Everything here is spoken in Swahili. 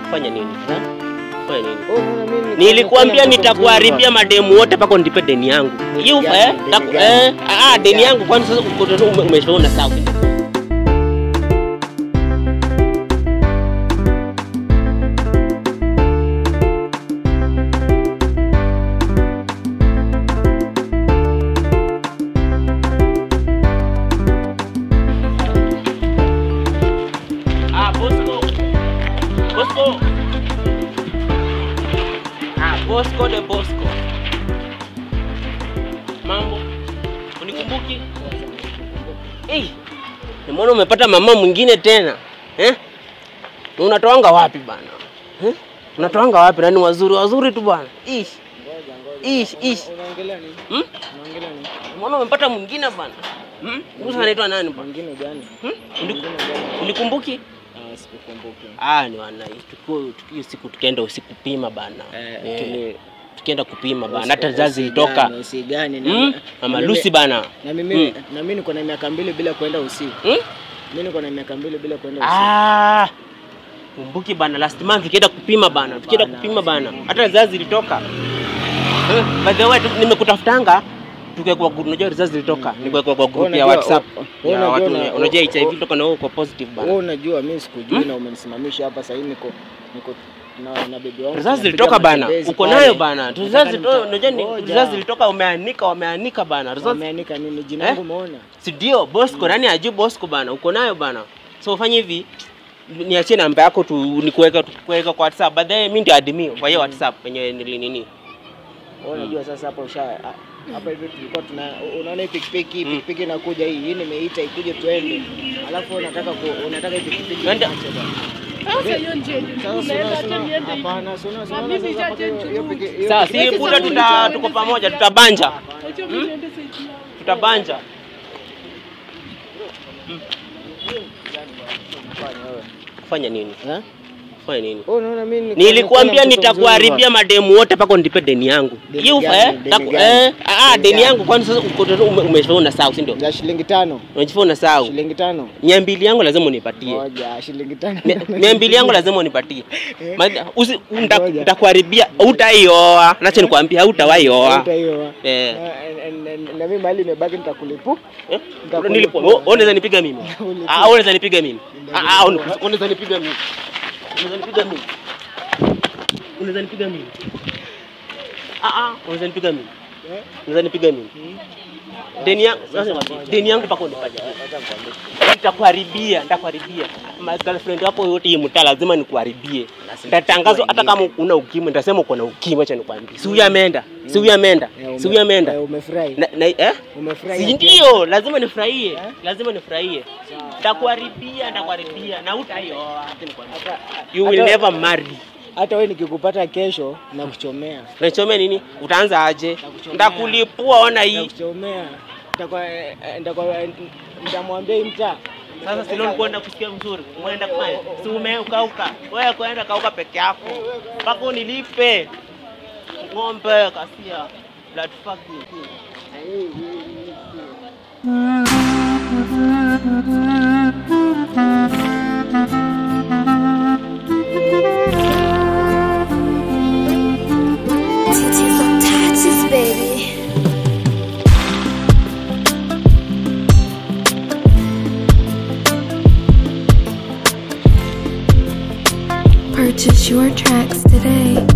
Fanya nini? Ha? Fanya nini? Wewe unaona mimi niko- Nilikwambia niko mtoto nitakuharibia mzuri mademu wote mpaka unipe deni yangu. Hiyo gani? eh? Deni taku- gani? eh, ah, deni yangu kwani sasa uko tu ume- umeshaona sawa. Ah, Bosco. Bosco. Ah, Bosco de Bosco. Mambo. Unikumbuki? Eh. Nimeona umepata mama mwingine tena. Eh? Na Unatoanga wapi bana? Eh? Unatoanga wapi? Nani wazuri wazuri tu bwana. Ish. Ngoja, ngoja. Ish, ish. Unaongelea nini? Hmm? Unaongelea nini? Nimeona umepata mwingine bana. Hmm? Musa anaitwa nani bwana? Mwingine gani? Hmm? Uniku- Mwingine gani? Unikumbuki? Ah, sikukumbuki. Ah, ni wana tukio tukio siku tukaenda usiku pima bana. Eh, Eh, tuli- tukienda kupima bana. usi- Hata zazi usigani, ilitoka. Usigani. na- Hmm? na Mama mimi- Lucy bana. Na mimi na mimi niko na miaka mbili bila kwenda usiku. Hmm? Mimi niko na miaka mbili bila kwenda usiku. Ah. Kumbuki bana last month tukienda kupima bana. Tukienda Bana. kupima bana. Hata zazi ilitoka. Eh, by the way tu- nimekutafutanga tukiwekwa group unajua results zilitoka. Nikuwekwa kwa group ya Unajua- WhatsApp. wewe Ya unajua watu una- unajua HIV toka na wewe uko positive bana. Wewe unajua mimi sikujui na umenisimamisha hapa sasa hivi niko niko na na bibi wangu. Results tunapiga zilitoka bana. matembezi Uko pale. nayo bana. Nataka Results zilitoka nita- unajua ni Ngoja. results zilitoka umeanika wameanika bana. Results Wameanika nini jina Eh? langu umeona? si ndio Bosco nani ajui Bosco bana uko nayo bana so ufanye hivi niachie namba yako tu nikuweka tukuweka kwa WhatsApp baadaye mimi ndio admin kwa hiyo WhatsApp yenye nili nini Wewe unajua sasa hapa usha hapa hivi tulikuwa tuna unaona hii pikipiki Mm. pikipiki inakuja hii hii nimeita ikuje tuende. Alafu unataka ku, unataka hii pikipiki Twende. iache bana. Sasa hiyo njia ni Sasa tunaenda sina acha sina niende hivi. hapana sina Na sina mimi sasa mpaka hiyo jaje hiyo juu. piki- hiyo sasa pikipiki- si buda tuta tuko pamoja tutabanja Acha mimi niende side yangu. tutabanja Fanya wewe. fanya nini Eh? fanya nini Wewe unaona mimi niko- nilikwambia niko na mtoto nitakuharibia mademu wote mpaka unipe deni yangu Deni hiyo gani? eh Deni taku- gani? eh ah Deni deni gani? yangu kwani sasa uko tu ume- umeshaona sawa si ndio mzuri. ya shilingi tano. unajifanya sawa Shilingi tano. mia mbili yangu lazima unipatie Moja shilingi tano. Mia- mia mbili yangu lazima unipatie Eh. Ma- usi- nita- Ngoja. nitakuharibia utaioa nacho nikwambia hautawaioa Hata hiyo. Eh. Na- na- na- Na mimi mahali imebaki nitakulipu. Eh? Nitakulipa. Nilipo- wewe unaweza nipiga mimi Ulipo. Ah, unaweza nipiga mimi Ah, ah, una- unaweza nipiga mimi unaweza nipiga mimi unaweza nipiga mimi Ah, ah, unaweza nipiga mimi Eh? unaweza nipiga mimi deni yangu sasa deni yangu mpaka unipatie nitakuharibia nitakuharibia Ma- girlfriend wako yote hii mtaa lazima nikuharibie nitatangazwa hata kama una ukimwi nitasema uko na ukimwi acha nikwambie si huyu ameenda si huyu ameenda Eh, ume- si huyu ameenda eh, Umefurahi. na, na, eh? Umefurahi. Si ndio, lazima nifurahie, lazima nifurahie. Nitakuharibia, nitakuharibia na utaioa. acha nikwambie. Hata- You will hata- never marry. Hata wewe nikikupata kesho na kuchomea. Unachomea nini? Utaanza aje? Nitakuchomea. Nitakulipua, ona hii. Nitakuchomea. Nitakuwa nitakuwa nitamwambia hii mtaa. Sasa si leo kwenda kusikia mzuri. Umeenda kufanya? Si umeukauka. Wewe kwenda kauka peke yako. Mpaka unilipe. Ng'ombe kasia. Blood fucking. Titties on taxes, baby. Purchase your tracks today.